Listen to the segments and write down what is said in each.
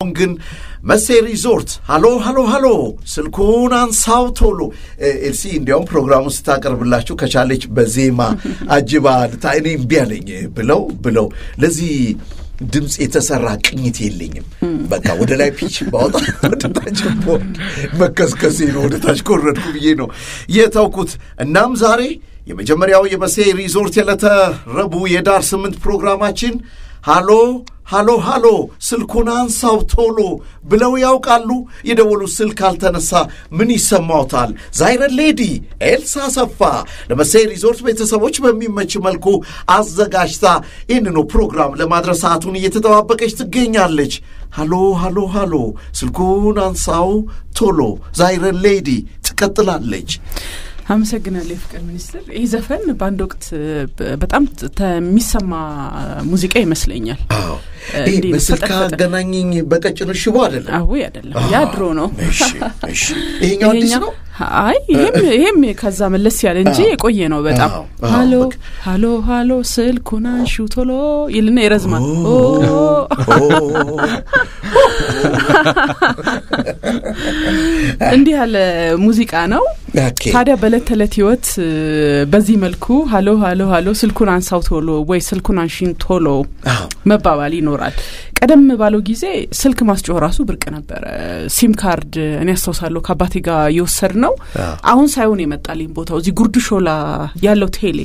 አሁን ግን መሴ ሪዞርት ሃሎ ሃሎ ሃሎ ስልኩን አንሳው ቶሎ ኤልሲ እንዲያውም ፕሮግራሙን ስታቀርብላችሁ ከቻለች በዜማ አጅባ ልታ እኔ እምቢ አለኝ ብለው ብለው ለዚህ ድምፅ የተሰራ ቅኝት የለኝም። በቃ ወደ ላይ ፒች ባወጣ ወደ ታች ቦርድ መከስከሴ ነው። ወደ ታች ኮረድኩ ብዬ ነው የተውኩት። እናም ዛሬ የመጀመሪያው የመሴ ሪዞርት የዕለተ ረቡዕ የዳር ስምንት ፕሮግራማችን ሃሎ ሃሎ ሃሎ ስልኩን አንሳው ቶሎ ብለው ያውቃሉ? የደወሉት ስልክ አልተነሳ ምን ይሰማውታል? ዛይረን ሌዲ ኤልሳ ሰፋ ለመሴ ሪዞርት ቤተሰቦች በሚመች መልኩ አዘጋጅታ ይህንኑ ፕሮግራም ለማድረስ ሰዓቱን እየተጠባበቀች ትገኛለች። ሃሎ ሃሎ ሃሎ ስልኩን አንሳው ቶሎ ዛይረን ሌዲ ትቀጥላለች። አመሰግናለሁ የፍቅር ሚኒስትር። ይህ ዘፈን በአንድ ወቅት በጣም የሚሰማ ሙዚቃ ይመስለኛል። ይህ በስልክ አገናኘኝ በቀጭኑ ሽቦ አይደለም? አዎ አይደለም፣ ያ ድሮ ነው። ይሄኛው አዲስ ነው። አይ ይሄም ይሄም ከዛ መለስ ያለ እንጂ የቆየ ነው በጣም። ሃሎ ሃሎ ሃሎ ስልኩን አንሹ ቶሎ ይልና ይረዝማል። እንዲህ ያለ ሙዚቃ ነው። ታዲያ በዕለት ተዕለት ህይወት በዚህ መልኩ ሃሎ ሃሎ ሃሎ ስልኩን አንሳው ቶሎ ወይ ስልኩን አንሺን ቶሎ መባባል ይኖራል። ቀደም ባለው ጊዜ ስልክ ማስጮህ ራሱ ብርቅ ነበረ። ሲም ካርድ እኔ ያስታውሳለሁ ከአባቴ ጋር የወሰድ ነው። አሁን ሳይሆን የመጣልኝ ቦታው እዚህ ጉርድ ሾላ ያለው ቴሌ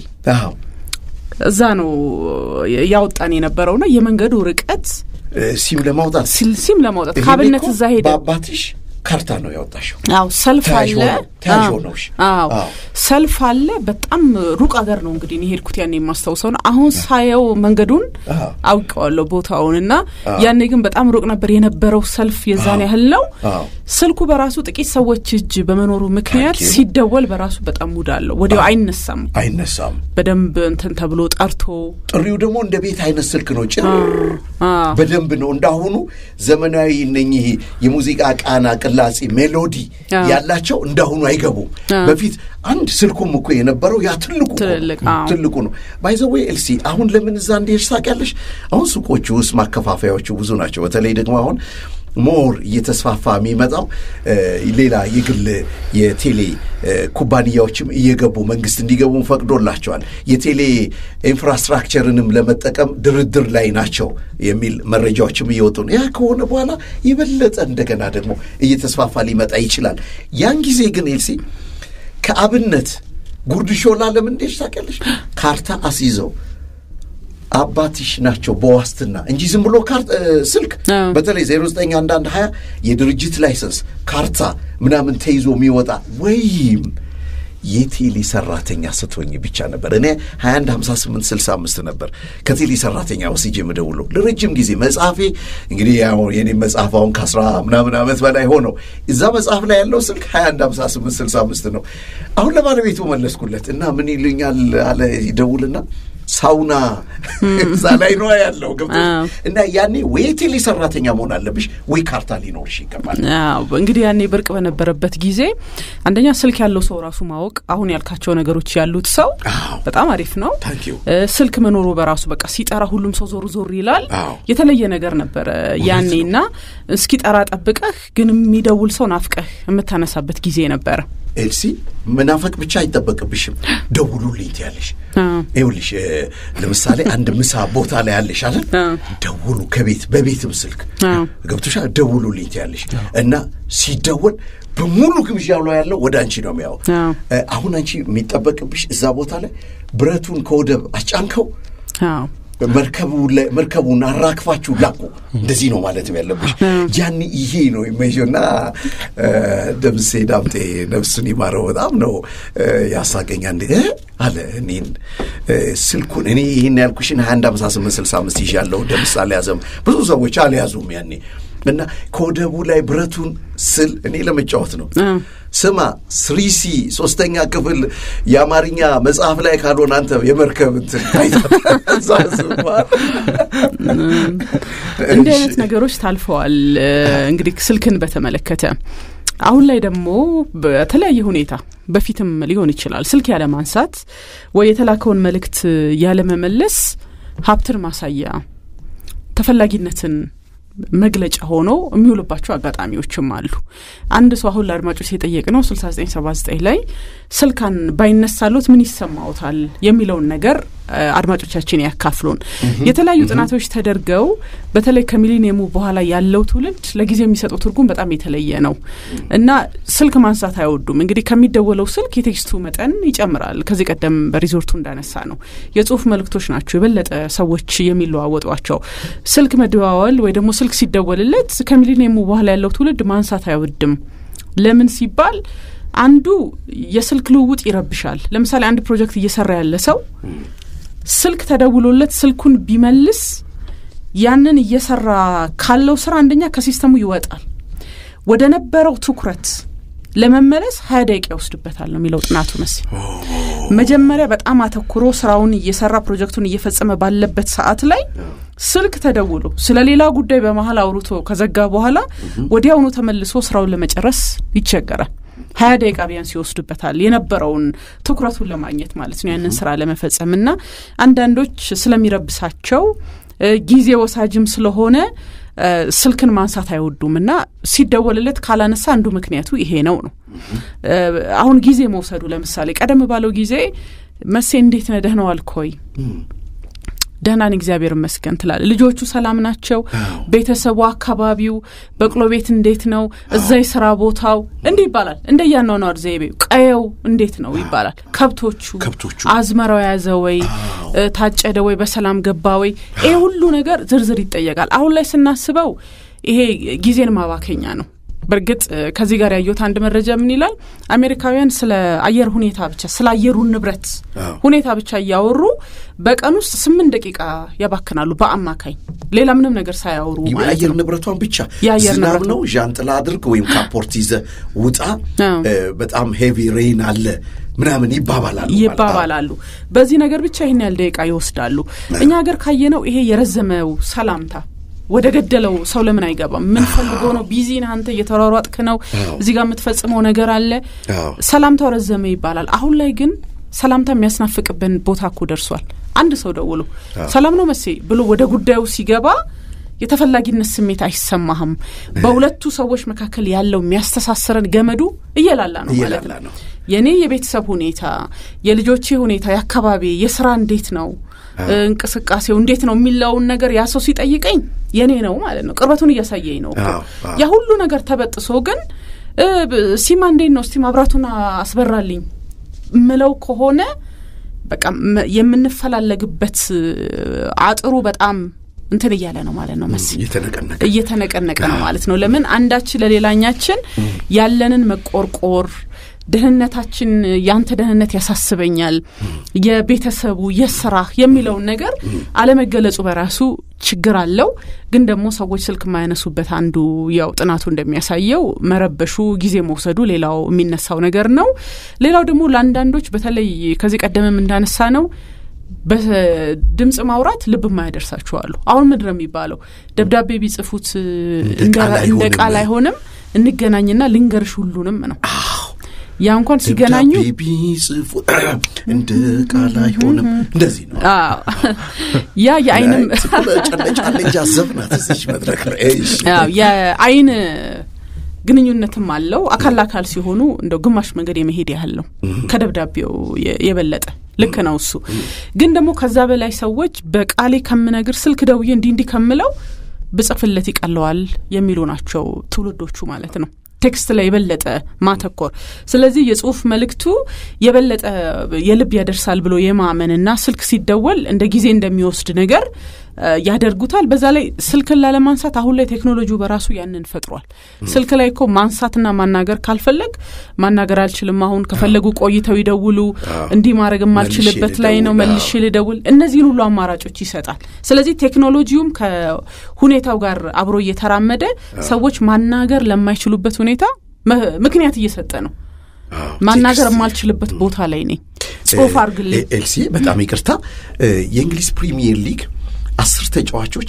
እዛ ነው ያወጣን የነበረውና የመንገዱ ርቀት ሲም ለማውጣት ሲም ለማውጣት ካብነት እዛ ሄደ በአባትሽ ካርታ ነው ያወጣሽው? አዎ ሰልፍ አለ። ተያዥ ነው። አዎ ሰልፍ አለ። በጣም ሩቅ አገር ነው እንግዲህ እኔ ሄድኩት ያኔ የማስታውሰው ነው። አሁን ሳየው መንገዱን አውቀዋለሁ ቦታውን እና ያኔ ግን በጣም ሩቅ ነበር የነበረው ሰልፍ የዛን ያህል ነው። ስልኩ በራሱ ጥቂት ሰዎች እጅ በመኖሩ ምክንያት ሲደወል በራሱ በጣም ሙድ አለው። ወዲያው አይነሳም አይነሳም። በደንብ እንትን ተብሎ ጠርቶ ጥሪው ደግሞ እንደ ቤት አይነት ስልክ ነው። ጭር በደንብ ነው እንዳሁኑ ዘመናዊ እነኚህ የሙዚቃ ቃና ቅላጼ ሜሎዲ ያላቸው እንዳሁኑ አይገቡም። በፊት አንድ ስልኩም እኮ የነበረው ያ ትልቁ ትልቁ ነው። ባይዘዌ ኤልሲ አሁን ለምን እዛ እንዲሄድሽ ታውቂያለሽ? አሁን ሱቆቹ ውስጥ ማከፋፈያዎቹ ብዙ ናቸው። በተለይ ደግሞ አሁን ሞር እየተስፋፋ የሚመጣው ሌላ የግል የቴሌ ኩባንያዎችም እየገቡ መንግስት እንዲገቡ ፈቅዶላቸዋል። የቴሌ ኢንፍራስትራክቸርንም ለመጠቀም ድርድር ላይ ናቸው የሚል መረጃዎችም እየወጡ ነው። ያ ከሆነ በኋላ የበለጠ እንደገና ደግሞ እየተስፋፋ ሊመጣ ይችላል። ያን ጊዜ ግን ኤልሲ ከአብነት ጉርድ ሾላ ለምን እንደሽ ታውቂያለሽ? ካርታ አስይዘው አባትሽ ናቸው በዋስትና እንጂ ዝም ብሎ ስልክ በተለይ ዜሮ ዘጠኝ አንዳንድ ሀያ የድርጅት ላይሰንስ ካርታ ምናምን ተይዞ የሚወጣ ወይም የቴሌ ሰራተኛ ስትሆኝ ብቻ ነበር። እኔ 21 58 65 ነበር ከቴሌ ሰራተኛ ወስጄ የምደውለው ለረጅም ጊዜ። መጽሐፌ እንግዲህ ያው የኔ መጽሐፍ አሁን ከአስራ ምናምን ዓመት በላይ ሆነው እዛ መጽሐፍ ላይ ያለው ስልክ 21 58 65 ነው። አሁን ለባለቤቱ መለስኩለት እና ምን ይልኛል አለ ይደውልና ሳውና እዛ ላይ ነው ያለው ገብቶ እና ያኔ ወይ ቴሌ ሰራተኛ መሆን አለብሽ ወይ ካርታ ሊኖርሽ ይገባል። እንግዲህ ያኔ ብርቅ በነበረበት ጊዜ አንደኛ ስልክ ያለው ሰው ራሱ ማወቅ አሁን ያልካቸው ነገሮች ያሉት ሰው በጣም አሪፍ ነው። ስልክ መኖሩ በራሱ በቃ ሲጠራ ሁሉም ሰው ዞር ዞር ይላል። የተለየ ነገር ነበረ ያኔ እና እስኪጠራ ጠብቀህ ግን የሚደውል ሰው ናፍቀህ የምታነሳበት ጊዜ ነበረ። ኤልሲ መናፈቅ ብቻ አይጠበቅብሽም። ደውሉልኝ ትያለሽ። ይኸውልሽ ለምሳሌ አንድ ምሳ ቦታ ላይ ያለሽ አለ ደውሉ፣ ከቤት በቤትም ስልክ ገብቶሻል። ደውሉልኝ ትያለሽ እና ሲደወል በሙሉ ግብዣው ላይ ያለው ወደ አንቺ ነው የሚያው። አሁን አንቺ የሚጠበቅብሽ እዛ ቦታ ላይ ብረቱን ከወደብ አጫንከው መርከቡን አራክፋችሁ ላኩ። እንደዚህ ነው ማለትም ያለብሽ። ያን ይሄ ነው ይመና ደምሴ ዳምጤ ነፍሱን ይማረው በጣም ነው ያሳቀኛ። እንዴ አለ እኔን ስልኩን እኔ ይህን ያልኩሽን ሀያ አንድ አምሳ ስምንት ስልሳ አምስት ይዣለሁ ደምስ አልያዘም። ብዙ ሰዎች አልያዙም ያኔ እና ከወደቡ ላይ ብረቱን ስል እኔ ለመጫወት ነው። ስማ ስሪሲ ሶስተኛ ክፍል የአማርኛ መጽሐፍ ላይ ካልሆነ አንተ የመርከብ እንትን እንዲህ አይነት ነገሮች ታልፈዋል። እንግዲህ ስልክን በተመለከተ አሁን ላይ ደግሞ በተለያየ ሁኔታ በፊትም ሊሆን ይችላል ስልክ ያለ ማንሳት ወይ የተላከውን መልእክት ያለመመለስ ሀብትን ማሳያ ተፈላጊነትን መግለጫ ሆኖ የሚውልባቸው አጋጣሚዎችም አሉ። አንድ ሰው አሁን ለአድማጮች የጠየቅ ነው ስልሳ ዘጠኝ ሰባ ዘጠኝ ላይ ስልካን ባይነሳሉት ምን ይሰማዎታል የሚለውን ነገር አድማጮቻችን ያካፍሉን። የተለያዩ ጥናቶች ተደርገው በተለይ ከሚሊኒየሙ በኋላ ያለው ትውልድ ለጊዜ የሚሰጠው ትርጉም በጣም የተለየ ነው እና ስልክ ማንሳት አይወዱም። እንግዲህ ከሚደወለው ስልክ የቴክስቱ መጠን ይጨምራል። ከዚህ ቀደም በሪዞርቱ እንዳነሳ ነው የጽሁፍ መልእክቶች ናቸው የበለጠ ሰዎች የሚለዋወጧቸው። ስልክ መደዋወል ወይ ደግሞ ስልክ ሲደወልለት ከሚሊኒየሙ በኋላ ያለው ትውልድ ማንሳት አይወድም። ለምን ሲባል አንዱ የስልክ ልውውጥ ይረብሻል። ለምሳሌ አንድ ፕሮጀክት እየሰራ ያለ ሰው ስልክ ተደውሎለት ስልኩን ቢመልስ ያንን እየሰራ ካለው ስራ አንደኛ ከሲስተሙ ይወጣል። ወደ ነበረው ትኩረት ለመመለስ ሀያ ደቂቃ ይወስድበታል ነው የሚለው ጥናቱ መስ መጀመሪያ በጣም አተኩሮ ስራውን እየሰራ ፕሮጀክቱን እየፈጸመ ባለበት ሰዓት ላይ ስልክ ተደውሎ ስለ ሌላ ጉዳይ በመሀል አውርቶ ከዘጋ በኋላ ወዲያውኑ ተመልሶ ስራውን ለመጨረስ ይቸገራል። ሀያ ደቂቃ ቢያንስ ይወስድበታል የነበረውን ትኩረቱን ለማግኘት ማለት ነው ያንን ስራ ለመፈጸም እና አንዳንዶች ስለሚረብሳቸው ጊዜ ወሳጅም ስለሆነ ስልክን ማንሳት አይወዱም እና ሲደወልለት ካላነሳ አንዱ ምክንያቱ ይሄ ነው ነው። አሁን ጊዜ መውሰዱ ለምሳሌ ቀደም ባለው ጊዜ መሴ እንዴት ነህ ደህና ዋልክ ሆይ ደህናን እግዚአብሔር ይመስገን ትላል። ልጆቹ ሰላም ናቸው? ቤተሰቡ፣ አካባቢው፣ በቅሎ ቤት እንዴት ነው? እዛ የስራ ቦታው እንዲህ ይባላል። እንደ ያኗኗር ዘይቤው ቀየው እንዴት ነው ይባላል። ከብቶቹ ከብቶቹ አዝመራው የያዘ ወይ ታጨደ ወይ በሰላም ገባ ወይ ይሄ ሁሉ ነገር ዝርዝር ይጠየቃል። አሁን ላይ ስናስበው ይሄ ጊዜን ማባከኛ ነው። በእርግጥ ከዚህ ጋር ያየሁት አንድ መረጃ ምን ይላል? አሜሪካውያን ስለ አየር ሁኔታ ብቻ ስለ አየሩ ንብረት ሁኔታ ብቻ እያወሩ በቀን ውስጥ ስምንት ደቂቃ ያባክናሉ በአማካኝ ሌላ ምንም ነገር ሳያወሩ የአየር ንብረቷን ብቻ የአየር ዝናብ ንብረት ነው ዣንጥላ አድርግ ወይም ካፖርት ይዘ ውጣ በጣም ሄቪ ሬይን አለ ምናምን ይባባላሉ ይባባላሉ። በዚህ ነገር ብቻ ይህን ያህል ደቂቃ ይወስዳሉ። እኛ ሀገር ካየነው ይሄ የረዘመው ሰላምታ ወደ ገደለው ሰው ለምን አይገባም? ምን ፈልጎ ነው? ቢዚ ነህ አንተ፣ እየተሯሯጥክ ነው፣ እዚህ ጋር የምትፈጽመው ነገር አለ። ሰላምታው ረዘመ ይባላል። አሁን ላይ ግን ሰላምታ የሚያስናፍቅብን ቦታ እኮ ደርሷል። አንድ ሰው ደውሎ ሰላም ነው መሴ ብሎ ወደ ጉዳዩ ሲገባ የተፈላጊነት ስሜት አይሰማህም። በሁለቱ ሰዎች መካከል ያለው የሚያስተሳስረን ገመዱ እየላላ ነው ማለት እየላላ ነው። ነው። የእኔ የቤተሰብ ሁኔታ፣ የልጆቼ ሁኔታ፣ የአካባቢ የስራ እንዴት ነው እንቅስቃሴው እንዴት ነው የሚለውን ነገር ያ ሰው ሲጠይቀኝ የኔ ነው ማለት ነው። ቅርበቱን እያሳየኝ ነው እኮ። አዎ፣ አዎ። ያ ሁሉ ነገር ተበጥሶ ግን እ፣ ብ- ሲማ እንዴት ነው እስቲ ማብራቱን አስበራልኝ ምለው ከሆነ በቃ መ- የምንፈላለግበት እ፣ አጥሩ በጣም እንትን እያለ ነው ማለት ነው መስ እየተነቀነቀ እየተነቀነቀ ነው ማለት ነው። ለምን አንዳችን ለሌላኛችን ያለንን መቆርቆር ደህንነታችን ያንተ ደህንነት ያሳስበኛል፣ የቤተሰቡ የስራ የሚለውን ነገር አለመገለጹ በራሱ ችግር አለው። ግን ደግሞ ሰዎች ስልክ የማያነሱበት አንዱ ያው ጥናቱ እንደሚያሳየው መረበሹ፣ ጊዜ መውሰዱ ሌላው የሚነሳው ነገር ነው። ሌላው ደግሞ ለአንዳንዶች በተለይ ከዚህ ቀደምም እንዳነሳ ነው በድምፅ ማውራት ልብ የማያደርሳቸው አሉ። አሁን ምንድን ነው የሚባለው? ደብዳቤ ቢጽፉት እንደ ቃል እንደ አይሆንም። ቃል አይሆንም፣ እንገናኝና ልንገርሽ ሁሉንም ነው። ያ እንኳን ሲገናኙ ደብዳቤ ቢጽፉ እንደ ቃል አይሆንም። እንደዚህ ነው። አዎ፣ ያ የአይንም ጨለጫለጃ ዘፍናት እዚች መድረክ ላይ እሺ። አዎ፣ የአይን ግንኙነትም አለው። አካል ለአካል ሲሆኑ እንደው ግማሽ መንገድ የመሄድ ያህል ነው ከደብዳቤው የ- የበለጠ ልክ ነው እሱ። ግን ደግሞ ከዛ በላይ ሰዎች በቃሌ ከምነግር ስልክ ደውዬ እንዲህ እንዲህ ከምለው ብጽፍለት ይቀለዋል የሚሉ ናቸው ትውልዶቹ ማለት ነው። ቴክስት ላይ የበለጠ ማተኮር። ስለዚህ የጽሁፍ መልእክቱ የበለጠ የልብ ያደርሳል ብሎ የማመንና ስልክ ሲደወል እንደ ጊዜ እንደሚወስድ ነገር እ፣ ያደርጉታል። በዛ ላይ ስልክን ላለማንሳት አሁን ላይ ቴክኖሎጂው በራሱ ያንን ፈጥሯል። ስልክ ላይ እኮ ማንሳትና ማናገር ካልፈለግ ማናገር አልችልም፣ አሁን ከፈለጉ ቆይተው ይደውሉ፣ እንዲህ ማድረግ የማልችልበት ላይ ነው፣ ልደውል፣ መልሼ ልደውል፣ እነዚህን ሁሉ አማራጮች ይሰጣል። ስለዚህ ቴክኖሎጂውም ከሁኔታው ጋር አብሮ እየተራመደ ሰዎች ማናገር ለማይችሉበት ሁኔታ መ- ምክንያት እየሰጠ ነው። አዎ፣ ማናገር ቴክስት የማልችልበት ቦታ ላይ ነኝ፣ ጽሁፍ አርግልኝ። ኤልሲ በጣም ይቅርታ። እ፣ የእንግሊዝ ፕሪሚየር ሊግ አስር ተጫዋቾች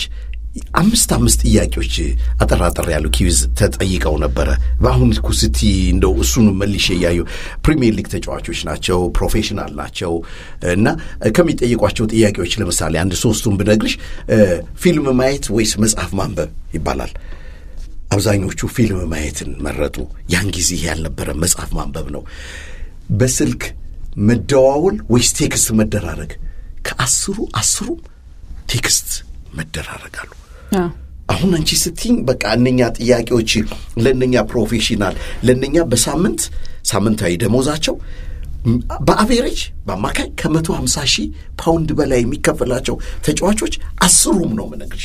አምስት አምስት ጥያቄዎች አጠራጠር ያሉ ኪዊዝ ተጠይቀው ነበረ። በአሁን እኮ ስቲ እንደው እሱን መልሼ እያየሁ ፕሪሚየር ሊግ ተጫዋቾች ናቸው፣ ፕሮፌሽናል ናቸው እና ከሚጠይቋቸው ጥያቄዎች ለምሳሌ አንድ ሶስቱን ብነግርሽ ፊልም ማየት ወይስ መጽሐፍ ማንበብ ይባላል። አብዛኞቹ ፊልም ማየትን መረጡ። ያን ጊዜ ያልነበረ መጽሐፍ ማንበብ ነው። በስልክ መደዋወል ወይስ ቴክስት መደራረግ? ከአስሩ አስሩም ቴክስት መደራረጋሉ። አሁን አንቺ ስትኝ በቃ እነኛ ጥያቄዎች ለእነኛ ፕሮፌሽናል ለእነኛ በሳምንት ሳምንታዊ ደሞዛቸው በአቬሬጅ በአማካይ ከመቶ ሀምሳ ሺህ ፓውንድ በላይ የሚከፈላቸው ተጫዋቾች አስሩም ነው ምነግርሽ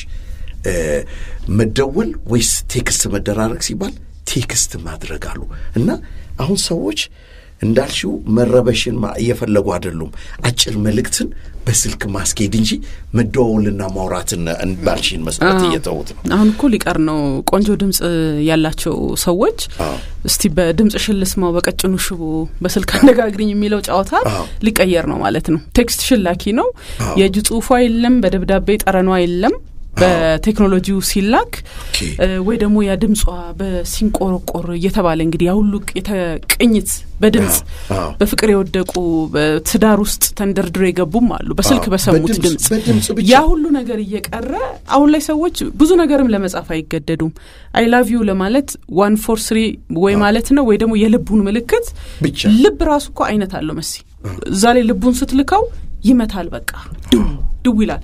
መደወል ወይስ ቴክስት መደራረግ ሲባል ቴክስት ማድረግ አሉ እና አሁን ሰዎች እንዳልሽው መረበሽን እየፈለጉ አይደሉም። አጭር መልእክትን በስልክ ማስኬድ እንጂ መደዋወልና ማውራትን እንዳልሽን መስጠት እየተዉት ነው። አሁን እኮ ሊቀር ነው። ቆንጆ ድምፅ ያላቸው ሰዎች እስቲ በድምፅ ሽልስማው በቀጭኑ ሽቦ በስልክ አነጋግርኝ የሚለው ጨዋታ ሊቀየር ነው ማለት ነው። ቴክስት ሽላኪ ነው። የእጅ ጽሁፏ የለም፣ በደብዳቤ ጠረኗ የለም። በቴክኖሎጂው ሲላክ ወይ ደግሞ ያ ድምጿ በሲንቆረቆር እየተባለ እንግዲህ ያሁሉ ቅኝት በድምፅ በፍቅር የወደቁ በትዳር ውስጥ ተንደርድሮ የገቡም አሉ። በስልክ በሰሙት ድምፅ ያ ሁሉ ነገር እየቀረ አሁን ላይ ሰዎች ብዙ ነገርም ለመጻፍ አይገደዱም። አይ ላቭ ዩ ለማለት ዋን ፎር ስሪ ወይ ማለት ነው ወይ ደግሞ የልቡን ምልክት ልብ ራሱ እኮ አይነት አለው መሲ እዛ ላይ ልቡን ስትልከው ይመታል። በቃ ድው ድው ይላል።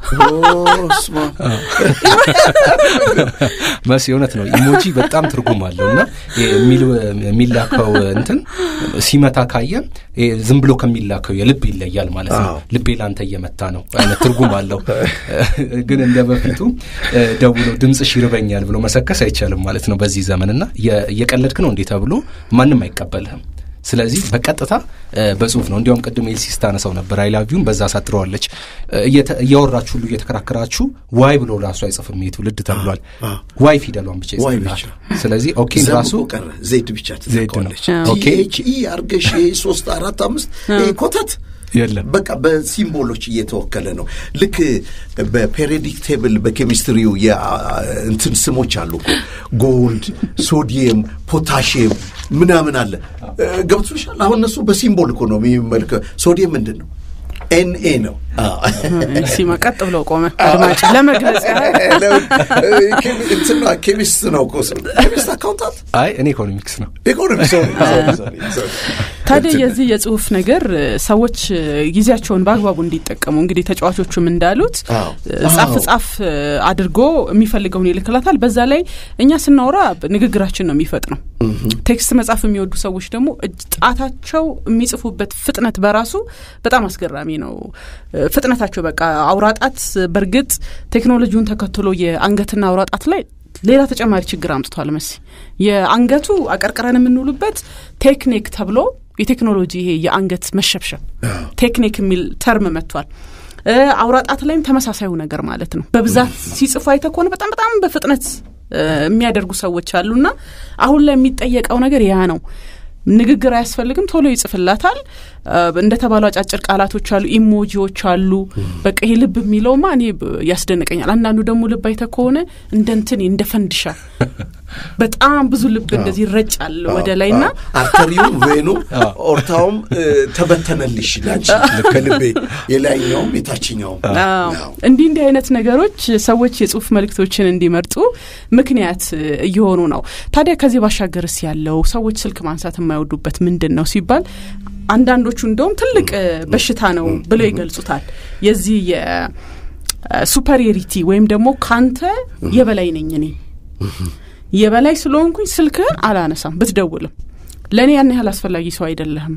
መሲ እውነት ነው። ኢሞጂ በጣም ትርጉም አለው እና የሚላከው እንትን ሲመታ ካየ ዝም ብሎ ከሚላከው የልብ ይለያል ማለት ነው። ልቤ ላንተ እየመታ ነው አይነት ትርጉም አለው። ግን እንደ በፊቱ ደውሎ ድምፅሽ ይርበኛል ብሎ መሰከስ አይቻልም ማለት ነው በዚህ ዘመን እና እየቀለድክ ነው እንዴ ተብሎ ማንም አይቀበልህም። ስለዚህ በቀጥታ በጽሁፍ ነው። እንዲያውም ቅድም ኤልሲ ስታነሳው ነበር አይላቪውን በዛ አሳጥረዋለች። እያወራችሁ ሁሉ እየተከራከራችሁ ዋይ ብሎ ራሱ አይጽፍም ይህ ትውልድ ተብሏል። ዋይ ፊደሏን ብቻ ይጽፍላል። ስለዚህ ኦኬን ራሱ ዜድ ብቻ ትዘቀዋለች። ቲኤች ኢ አርገሽ ሶስት አራት አምስት ኮተት የለም በቃ በሲምቦሎች እየተወከለ ነው። ልክ በፔሪዮዲክ ቴብል በኬሚስትሪው እንትን ስሞች አሉ እኮ ጎልድ፣ ሶዲየም፣ ፖታሽየም ምናምን አለ። ገብቶሻል? አሁን እነሱ በሲምቦል እኮ ነው የሚመልከ ሶዲየም ምንድን ነው? ኤንኤ ነው። ሲማ ቀጥ ብለው ቆመ። አድማጭ ለመግለጽ እንትና ኬሚስት ነው እኮ ኬሚስት አካውንታንት። አይ እኔ ኢኮኖሚክስ ነው ኢኮኖሚክስ። ታዲያ የዚህ የጽሁፍ ነገር ሰዎች ጊዜያቸውን በአግባቡ እንዲጠቀሙ እንግዲህ ተጫዋቾቹም እንዳሉት ጻፍ ጻፍ አድርጎ የሚፈልገውን ይልክላታል። በዛ ላይ እኛ ስናወራ ንግግራችን ነው የሚፈጥነው። ቴክስት መጻፍ የሚወዱ ሰዎች ደግሞ ጣታቸው የሚጽፉበት ፍጥነት በራሱ በጣም አስገራሚ ነው። ፍጥነታቸው በቃ አውራጣት በእርግጥ ቴክኖሎጂውን ተከትሎ የአንገትና አውራጣት ላይ ሌላ ተጨማሪ ችግር አምጥቷል። መሲ የአንገቱ አቀርቅረን የምንውሉበት ቴክኒክ ተብሎ የቴክኖሎጂ ይሄ የአንገት መሸብሸብ ቴክኒክ የሚል ተርም መጥቷል። አውራጣት ላይም ተመሳሳዩ ነገር ማለት ነው። በብዛት ሲጽፉ አይተ ከሆነ በጣም በጣም በፍጥነት የሚያደርጉ ሰዎች አሉና አሁን ላይ የሚጠየቀው ነገር ያ ነው። ንግግር አያስፈልግም፣ ቶሎ ይጽፍላታል። እንደ ተባሉ አጫጭር ቃላቶች አሉ፣ ኢሞጂዎች አሉ። በቃ ይሄ ልብ የሚለውማ እኔ ያስደንቀኛል። አንዳንዱ ደግሞ ልብ አይተ ከሆነ እንደ እንትን እንደ ፈንድሻ በጣም ብዙ ልብ እንደዚህ ይረጫል ወደ ላይ ና አርተሪውም ቬኑም ኦርታውም ተበተነልሽ ላንቺ ከልቤ የላይኛውም የታችኛውም። እንዲህ እንዲህ አይነት ነገሮች ሰዎች የጽሁፍ መልእክቶችን እንዲመርጡ ምክንያት እየሆኑ ነው። ታዲያ ከዚህ ባሻገርስ ያለው ሰዎች ስልክ ማንሳት የማይወዱበት ምንድን ነው ሲባል አንዳንዶቹ እንደውም ትልቅ በሽታ ነው ብለው ይገልጹታል። የዚህ የሱፐሪየሪቲ ወይም ደግሞ ካንተ የበላይ ነኝ እኔ የበላይ ስለሆንኩኝ ስልክህን አላነሳም ብትደውልም ለእኔ ያን ያህል አስፈላጊ ሰው አይደለህም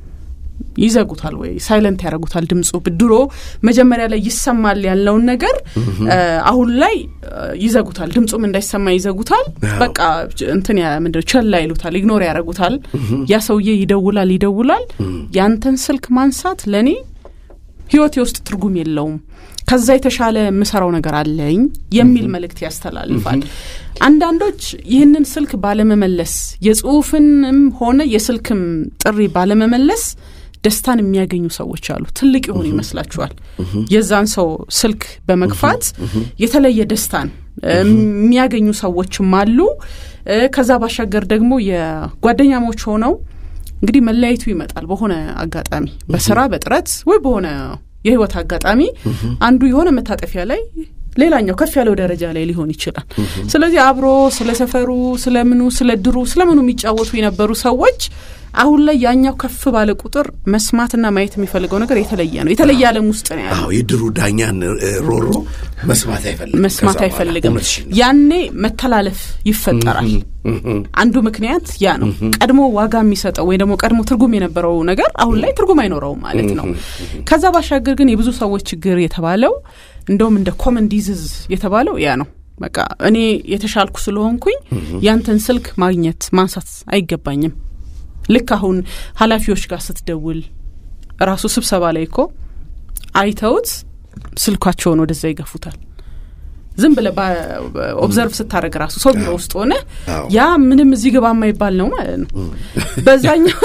ይዘጉታል ወይ ሳይለንት ያደረጉታል። ድምፁ ድሮ መጀመሪያ ላይ ይሰማል ያለውን ነገር አሁን ላይ ይዘጉታል። ድምፁም እንዳይሰማ ይዘጉታል። በቃ እንትን ምንድን ቸላ ይሉታል፣ ኢግኖር ያደረጉታል። ያ ሰውዬ ይደውላል ይደውላል። ያንተን ስልክ ማንሳት ለእኔ ህይወቴ ውስጥ ትርጉም የለውም ከዛ የተሻለ የምሰራው ነገር አለኝ የሚል መልእክት ያስተላልፋል። አንዳንዶች ይህንን ስልክ ባለመመለስ የጽሁፍንም ሆነ የስልክም ጥሪ ባለመመለስ ደስታን የሚያገኙ ሰዎች አሉ። ትልቅ የሆኑ ይመስላችኋል። የዛን ሰው ስልክ በመግፋት የተለየ ደስታን የሚያገኙ ሰዎችም አሉ። ከዛ ባሻገር ደግሞ የጓደኛሞች ሆነው እንግዲህ መለያየቱ ይመጣል በሆነ አጋጣሚ በስራ በጥረት ወይ በሆነ የህይወት አጋጣሚ አንዱ የሆነ መታጠፊያ ላይ ሌላኛው ከፍ ያለው ደረጃ ላይ ሊሆን ይችላል። ስለዚህ አብሮ ስለ ሰፈሩ፣ ስለምኑ፣ ስለ ድሩ፣ ስለምኑ የሚጫወቱ የነበሩ ሰዎች አሁን ላይ ያኛው ከፍ ባለ ቁጥር መስማትና ማየት የሚፈልገው ነገር የተለየ ነው። የተለየ ዓለም ውስጥ ነው ያለው። የድሩ ዳኛን ሮሮ መስማት አይፈልግም መስማት አይፈልግም። ያኔ መተላለፍ ይፈጠራል። አንዱ ምክንያት ያ ነው። ቀድሞ ዋጋ የሚሰጠው ወይ ደግሞ ቀድሞ ትርጉም የነበረው ነገር አሁን ላይ ትርጉም አይኖረውም ማለት ነው። ከዛ ባሻገር ግን የብዙ ሰዎች ችግር የተባለው እንደውም እንደ ኮመን ዲዝዝ የተባለው ያ ነው። በቃ እኔ የተሻልኩ ስለሆንኩኝ ያንተን ስልክ ማግኘት ማንሳት አይገባኝም። ልክ አሁን ኃላፊዎች ጋር ስትደውል ራሱ ስብሰባ ላይ እኮ አይተውት ስልኳቸውን ወደዛ ይገፉታል። ዝም ብለ ኦብዘርቭ ስታደረግ ራሱ ሰው ቢሮ ውስጥ ሆነ ያ ምንም እዚህ ግባ የማይባል ነው ማለት ነው። በዛኛው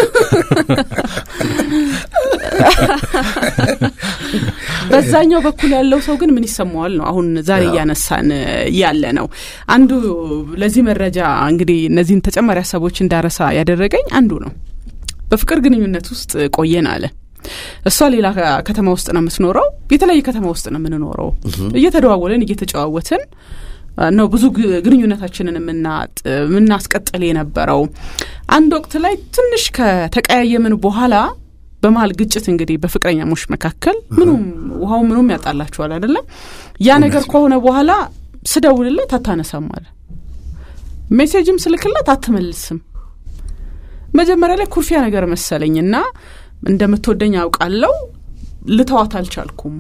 በዛኛው በኩል ያለው ሰው ግን ምን ይሰማዋል ነው አሁን ዛሬ እያነሳን ያለ ነው። አንዱ ለዚህ መረጃ እንግዲህ እነዚህን ተጨማሪ ሀሳቦች እንዳረሳ ያደረገኝ አንዱ ነው። በፍቅር ግንኙነት ውስጥ ቆየን አለ። እሷ ሌላ ከተማ ውስጥ ነው የምትኖረው፣ የተለያየ ከተማ ውስጥ ነው የምንኖረው። እየተደዋወለን እየተጨዋወትን ነው ብዙ ግንኙነታችንን የምናስቀጥል የነበረው። አንድ ወቅት ላይ ትንሽ ከተቀያየምን በኋላ በመሀል ግጭት እንግዲህ በፍቅረኛሞች መካከል ምኑም ውሃው ምኑም ያጣላችኋል አይደለም። ያ ነገር ከሆነ በኋላ ስደውልለት አታነሳም አለ። ሜሴጅም ስልክለት አትመልስም። መጀመሪያ ላይ ኩርፊያ ነገር መሰለኝና እንደምትወደኝ አውቃለሁ፣ ልተዋት አልቻልኩም።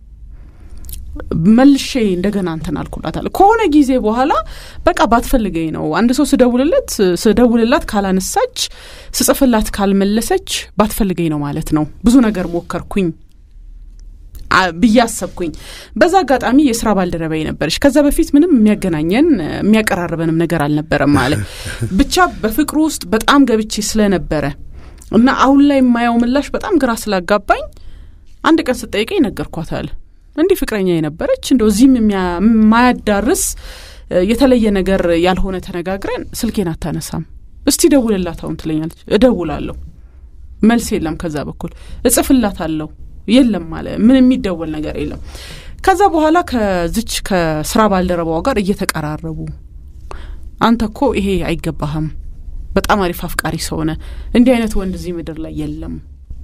መልሼ እንደገና እንትን አልኩላታል። ከሆነ ጊዜ በኋላ በቃ ባትፈልገኝ ነው። አንድ ሰው ስደውልለት ስደውልላት ካላነሳች፣ ስጽፍላት ካልመለሰች ባትፈልገኝ ነው ማለት ነው። ብዙ ነገር ሞከርኩኝ ብዬ አሰብኩኝ። በዛ አጋጣሚ የስራ ባልደረባዬ ነበረች። ከዛ በፊት ምንም የሚያገናኘን የሚያቀራርበንም ነገር አልነበረም ማለት ብቻ በፍቅሩ ውስጥ በጣም ገብቼ ስለነበረ እና አሁን ላይ የማየው ምላሽ በጣም ግራ ስላጋባኝ አንድ ቀን ስጠይቀኝ ነገርኳታል። እንዲህ ፍቅረኛ የነበረች እንደው እዚህም የማያዳርስ የተለየ ነገር ያልሆነ ተነጋግረን ስልኬን አታነሳም። እስቲ ደውልላት አሁን ትለኛለች። እደውላለሁ፣ መልስ የለም። ከዛ በኩል እጽፍላታለሁ፣ የለም አለ። ምን የሚደወል ነገር የለም። ከዛ በኋላ ከዝች ከስራ ባልደረባዋ ጋር እየተቀራረቡ አንተ እኮ ይሄ አይገባህም፣ በጣም አሪፍ አፍቃሪ ሰውነ፣ እንዲህ አይነት ወንድ እዚህ ምድር ላይ የለም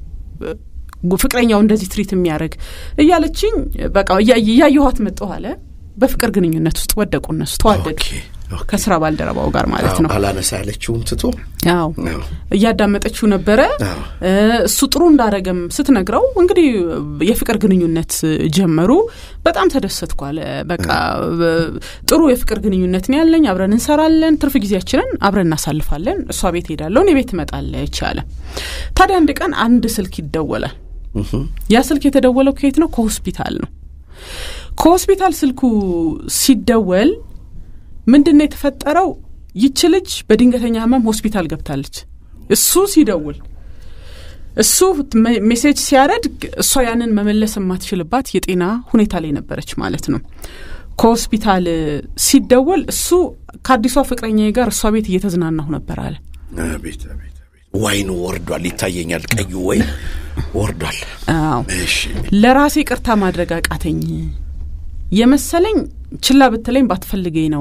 ፍቅረኛው እንደዚህ ትሪት የሚያደርግ እያለችኝ በቃ እያየኋት መጣሁ አለ። በፍቅር ግንኙነት ውስጥ ወደቁ እነሱ ተዋደዱ። ከስራ ባልደረባው ጋር ማለት ነው። አላነሳ ያለችውን ትቶ አዎ እያዳመጠችው ነበረ። እሱ ጥሩ እንዳረገም ስትነግረው እንግዲህ የፍቅር ግንኙነት ጀመሩ። በጣም ተደሰትኩ አለ። በቃ ጥሩ የፍቅር ግንኙነት ነው ያለኝ፣ አብረን እንሰራለን፣ ትርፍ ጊዜያችንን አብረን እናሳልፋለን። እሷ ቤት ሄዳለሁ፣ እኔ ቤት ትመጣለች አለ። ታዲያ አንድ ቀን አንድ ስልክ ይደወላል። ያ ስልክ የተደወለው ከየት ነው? ከሆስፒታል ነው። ከሆስፒታል ስልኩ ሲደወል ምንድን ነው የተፈጠረው? ይች ልጅ በድንገተኛ ህመም ሆስፒታል ገብታለች። እሱ ሲደውል እሱ ሜሴጅ ሲያደርግ እሷ ያንን መመለስ የማትችልባት የጤና ሁኔታ ላይ ነበረች ማለት ነው። ከሆስፒታል ሲደወል እሱ ከአዲሷ ፍቅረኛ ጋር እሷ ቤት እየተዝናናሁ ነበር አለ። አቤት አቤት ዋይኑ ወርዷል፣ ይታየኛል። ቀዩ ወይ ወርዷል። አዎ ለራሴ ቅርታ ማድረግ አቃተኝ የመሰለኝ ችላ ብትለኝ ባትፈልገኝ ነው።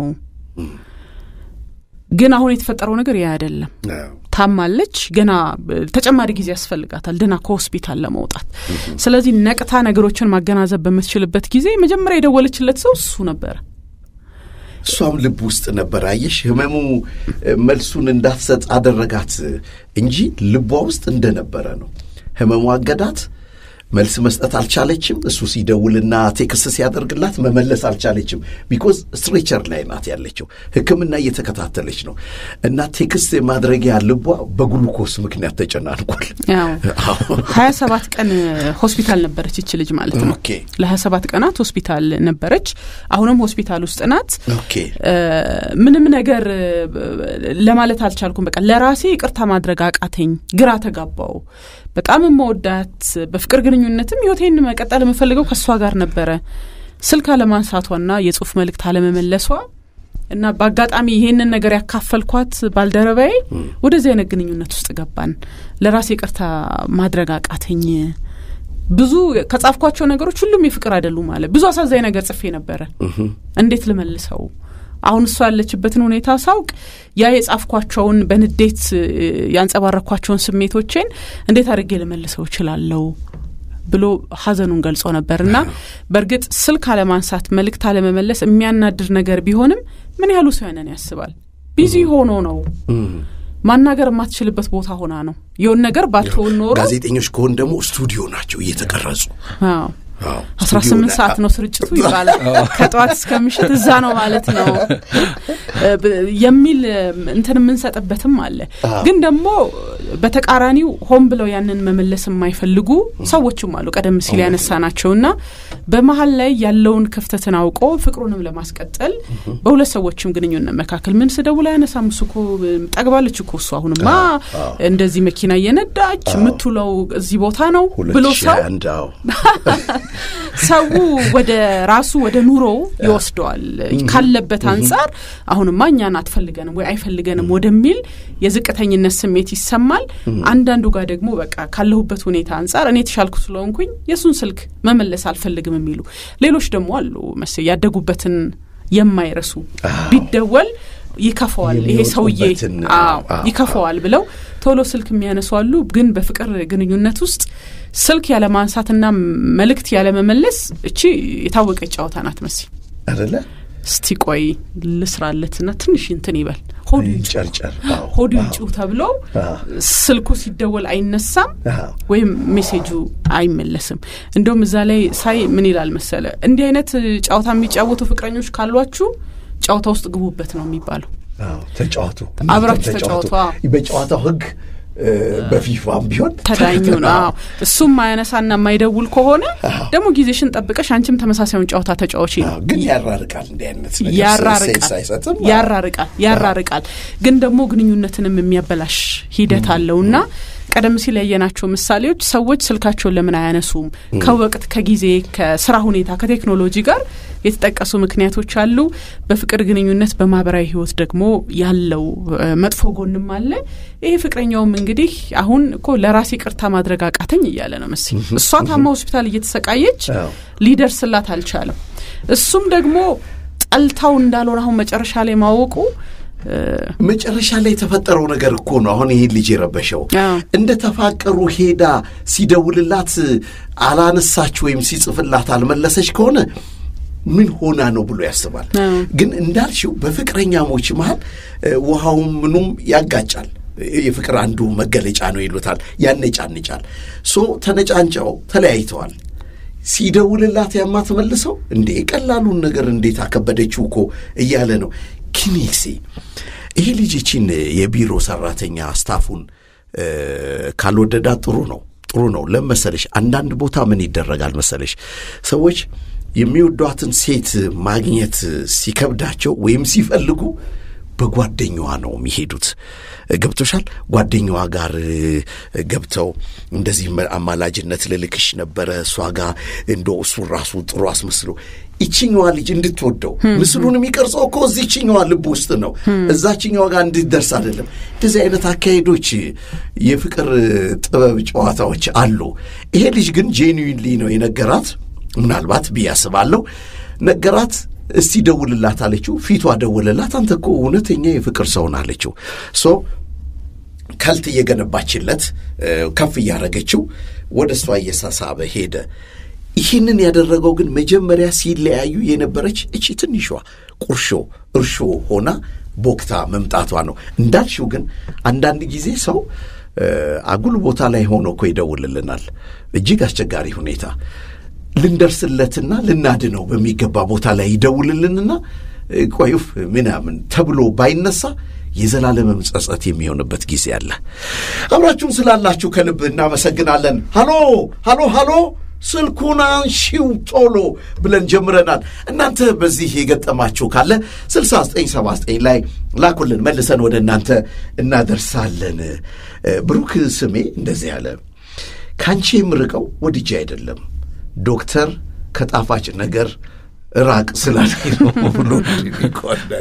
ግን አሁን የተፈጠረው ነገር ያ አይደለም። ታማለች፣ ገና ተጨማሪ ጊዜ ያስፈልጋታል ድና ከሆስፒታል ለመውጣት። ስለዚህ ነቅታ ነገሮችን ማገናዘብ በምትችልበት ጊዜ መጀመሪያ የደወለችለት ሰው እሱ ነበረ። እሷም ልብ ውስጥ ነበር። አየሽ፣ ህመሙ መልሱን እንዳትሰጥ አደረጋት እንጂ ልቧ ውስጥ እንደነበረ ነው። ህመሙ አገዳት። መልስ መስጠት አልቻለችም። እሱ ሲደውልና ቴክስት ሲያደርግላት መመለስ አልቻለችም። ቢኮዝ ስትሬቸር ላይ ናት ያለችው፣ ሕክምና እየተከታተለች ነው እና ቴክስት ማድረጊያ ልቧ በግሉኮስ ምክንያት ተጨናንቋል። ሀያ ሰባት ቀን ሆስፒታል ነበረች ይች ልጅ ማለት ነው። ለሀያ ሰባት ቀናት ሆስፒታል ነበረች። አሁንም ሆስፒታል ውስጥ ናት። ምንም ነገር ለማለት አልቻልኩም። በቃ ለራሴ ይቅርታ ማድረግ አቃተኝ፣ ግራ ተጋባው። በጣም የምወዳት በፍቅር ግንኙነትም ህይወቴን መቀጠል የምፈልገው ከእሷ ጋር ነበረ። ስልክ አለማንሳቷና የጽሁፍ መልእክት አለመመለሷ እና በአጋጣሚ ይሄንን ነገር ያካፈልኳት ባልደረባዬ ወደዚህ አይነት ግንኙነት ውስጥ ገባን። ለራሴ ይቅርታ ማድረግ አቃተኝ። ብዙ ከጻፍኳቸው ነገሮች ሁሉም የፍቅር አይደሉም ማለት ብዙ አሳዛኝ ነገር ጽፌ ነበረ። እንዴት ልመልሰው? አሁን እሷ ያለችበትን ሁኔታ ሳውቅ ያ የጻፍኳቸውን በንዴት ያንጸባረኳቸውን ስሜቶቼን እንዴት አድርጌ ልመልሰው እችላለሁ ብሎ ሀዘኑን ገልጾ ነበር እና በእርግጥ ስልክ አለማንሳት፣ መልእክት አለመመለስ የሚያናድር ነገር ቢሆንም ምን ያህሉ ሰው ያንን ያስባል? ቢዚ ሆኖ ነው ማናገር የማትችልበት ቦታ ሆና ነው የሆን ነገር ባትሆን ኖሮ ጋዜጠኞች ከሆን ደግሞ ስቱዲዮ ናቸው እየተቀረጹ አስራ ስምንት ሰዓት ነው ስርጭቱ ይባላል። ከጠዋት እስከ ምሽት እዛ ነው ማለት ነው የሚል እንትን የምንሰጥበትም አለ። ግን ደግሞ በተቃራኒው ሆን ብለው ያንን መመለስ የማይፈልጉ ሰዎችም አሉ። ቀደም ሲል ያነሳ ናቸው እና በመሀል ላይ ያለውን ክፍተትን አውቆ ፍቅሩንም ለማስቀጠል በሁለት ሰዎችም ግንኙነት መካከል ምን ስደውል አያነሳም እሱ እኮ ጠግባለች እኮ እሱ አሁንማ እንደዚህ መኪና እየነዳች የምትውለው እዚህ ቦታ ነው ብሎ ሰው ሰው ወደ ራሱ ወደ ኑሮው ይወስደዋል። ካለበት አንጻር አሁንማ እኛን አትፈልገንም ወይ አይፈልገንም ወደሚል የዝቅተኝነት ስሜት ይሰማል። አንዳንዱ ጋር ደግሞ በቃ ካለሁበት ሁኔታ አንጻር እኔ የተሻልኩ ስለሆንኩኝ የእሱን ስልክ መመለስ አልፈልግም የሚሉ ሌሎች ደግሞ አሉ መስ ያደጉበትን የማይረሱ ቢደወል ይከፈዋል፣ ይሄ ሰውዬ ይከፈዋል ብለው ቶሎ ስልክ የሚያነሱ አሉ። ግን በፍቅር ግንኙነት ውስጥ ስልክ ያለማንሳትና መልእክት ያለመመለስ እቺ የታወቀ ጨዋታ ናት መሲ አደለ? እስቲ ቆይ ልስራለትና ትንሽ እንትን ይበል ሆዱ ይጩ ተብሎ ስልኩ ሲደወል አይነሳም ወይም ሜሴጁ አይመለስም። እንደውም እዛ ላይ ሳይ ምን ይላል መሰለ እንዲህ አይነት ጨዋታ የሚጫወቱ ፍቅረኞች ካሏችሁ ጨዋታ ውስጥ ግቡበት ነው የሚባለው። ተጫዋቱ አብራችሁ ተጫዋቱ። በጨዋታው ህግ በፊፋም ቢሆን ተዳኙ ነው። እሱም ማያነሳና የማይደውል ከሆነ ደግሞ ጊዜሽን ጠብቀሽ አንቺም ተመሳሳዩን ጨዋታ ተጫዋች ነው። ግን ያራርቃል፣ እንዲህ አይነት ያራርቃል፣ ያራርቃል፣ ያራርቃል። ግን ደግሞ ግንኙነትንም የሚያበላሽ ሂደት አለውና ቀደም ሲል ያየናቸው ምሳሌዎች ሰዎች ስልካቸውን ለምን አያነሱም? ከወቅት ከጊዜ፣ ከስራ ሁኔታ፣ ከቴክኖሎጂ ጋር የተጠቀሱ ምክንያቶች አሉ። በፍቅር ግንኙነት በማህበራዊ ህይወት ደግሞ ያለው መጥፎ ጎንም አለ። ይሄ ፍቅረኛውም እንግዲህ አሁን እኮ ለራሴ ይቅርታ ማድረግ አቃተኝ እያለ ነው መሰለኝ። እሷ ታማ ሆስፒታል እየተሰቃየች ሊደርስላት አልቻለም። እሱም ደግሞ ጠልታው እንዳልሆነ አሁን መጨረሻ ላይ ማወቁ መጨረሻ ላይ የተፈጠረው ነገር እኮ ነው አሁን ይሄን ልጅ የረበሸው። እንደ ተፋቀሩ ሄዳ ሲደውልላት አላነሳች ወይም ሲጽፍላት አልመለሰች ከሆነ ምን ሆና ነው ብሎ ያስባል። ግን እንዳልሽው በፍቅረኛሞች መሀል ውሃውም ምኑም ያጋጫል። የፍቅር አንዱ መገለጫ ነው ይሉታል፣ ያነጫንጫል። ሶ ተነጫንጫው ተለያይተዋል። ሲደውልላት ያማትመልሰው እንዴ ቀላሉን ነገር እንዴት አከበደችው እኮ እያለ ነው ኪኔክሴ ይሄ ልጅ ይቺን የቢሮ ሰራተኛ ስታፉን ካልወደዳት ጥሩ ነው ጥሩ ነው። ለምን መሰለሽ አንዳንድ ቦታ ምን ይደረጋል መሰለሽ ሰዎች የሚወዷትን ሴት ማግኘት ሲከብዳቸው ወይም ሲፈልጉ በጓደኛዋ ነው የሚሄዱት። ገብቶሻል? ጓደኛዋ ጋር ገብተው እንደዚህ አማላጅነት ልልክሽ ነበረ እሷ ጋር እንደ እሱ ራሱ ጥሩ አስመስሎ ይችኛዋ ልጅ እንድትወደው ምስሉን የሚቀርጸው እኮ እዚችኛዋ ልብ ውስጥ ነው። እዛችኛዋ ጋር እንድትደርስ አይደለም። እንደዚህ አይነት አካሄዶች የፍቅር ጥበብ ጨዋታዎች አሉ። ይሄ ልጅ ግን ጄኒዊንሊ ነው የነገራት። ምናልባት ብዬ አስባለሁ ነገራት። እስቲ ደውልላት አለችው። ፊቷ ደውልላት። አንተ እኮ እውነተኛ የፍቅር ሰውን አለችው። ሶ ከልት እየገነባችለት ከፍ እያደረገችው ወደ እሷ እየሳሳበ ሄደ። ይህንን ያደረገው ግን መጀመሪያ ሲለያዩ የነበረች እቺ ትንሿ ቁርሾ እርሾ ሆና ቦክታ መምጣቷ ነው። እንዳልሽው ግን አንዳንድ ጊዜ ሰው አጉል ቦታ ላይ ሆኖ እኮ ይደውልልናል። እጅግ አስቸጋሪ ሁኔታ ልንደርስለትና ልናድነው በሚገባ ቦታ ላይ ይደውልልንና ቆዩፍ ምናምን ተብሎ ባይነሳ የዘላለምም ጸጸት የሚሆንበት ጊዜ አለ። አብራችሁን ስላላችሁ ከልብ እናመሰግናለን። ሃሎ ሃሎ ሃሎ ስልኩን አንሺው ቶሎ ብለን ጀምረናል። እናንተ በዚህ የገጠማችሁ ካለ 6979 ላይ ላኩልን፣ መልሰን ወደ እናንተ እናደርሳለን። ብሩክ ስሜ እንደዚህ ያለ ከአንቺ የምርቀው ወድጄ አይደለም ዶክተር ከጣፋጭ ነገር ራቅ ስላለኝ ነው ብሎ ይቆናል።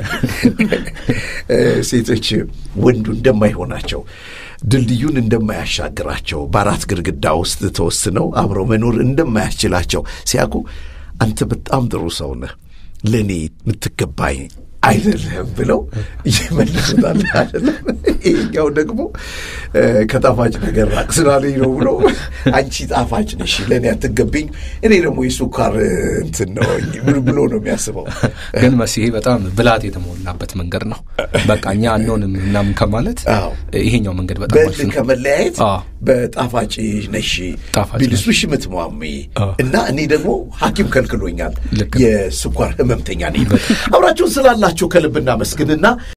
ሴቶች ወንዱ እንደማይሆናቸው ድልድዩን እንደማያሻግራቸው በአራት ግድግዳ ውስጥ ተወስነው አብረው መኖር እንደማያስችላቸው ሲያውቁ አንተ በጣም ጥሩ ሰው ነህ፣ ለእኔ የምትገባኝ አይደለም ብለው ይመልሱታል። አይደለም ይሄኛው ደግሞ ከጣፋጭ ነገር ራቅ ስላለኝ ነው ብሎ አንቺ ጣፋጭ ነሽ፣ ለእኔ አትገቢኝ፣ እኔ ደግሞ የሱካር እንትን ነው ብሎ ነው የሚያስበው። ግን መሲሄ በጣም ብላት የተሞላበት መንገድ ነው። በቃ እኛ አንሆንም ምናምን ከማለት ይሄኛው መንገድ በጣም በል ከመለያየት በጣፋጭ ነሽ ቢልሱሽ ምትሟሚ እና እኔ ደግሞ ሐኪም ከልክሎኛል የስኳር ህመምተኛ ነኝ። አብራችሁን ስላላችሁ ከልብ እናመስግንና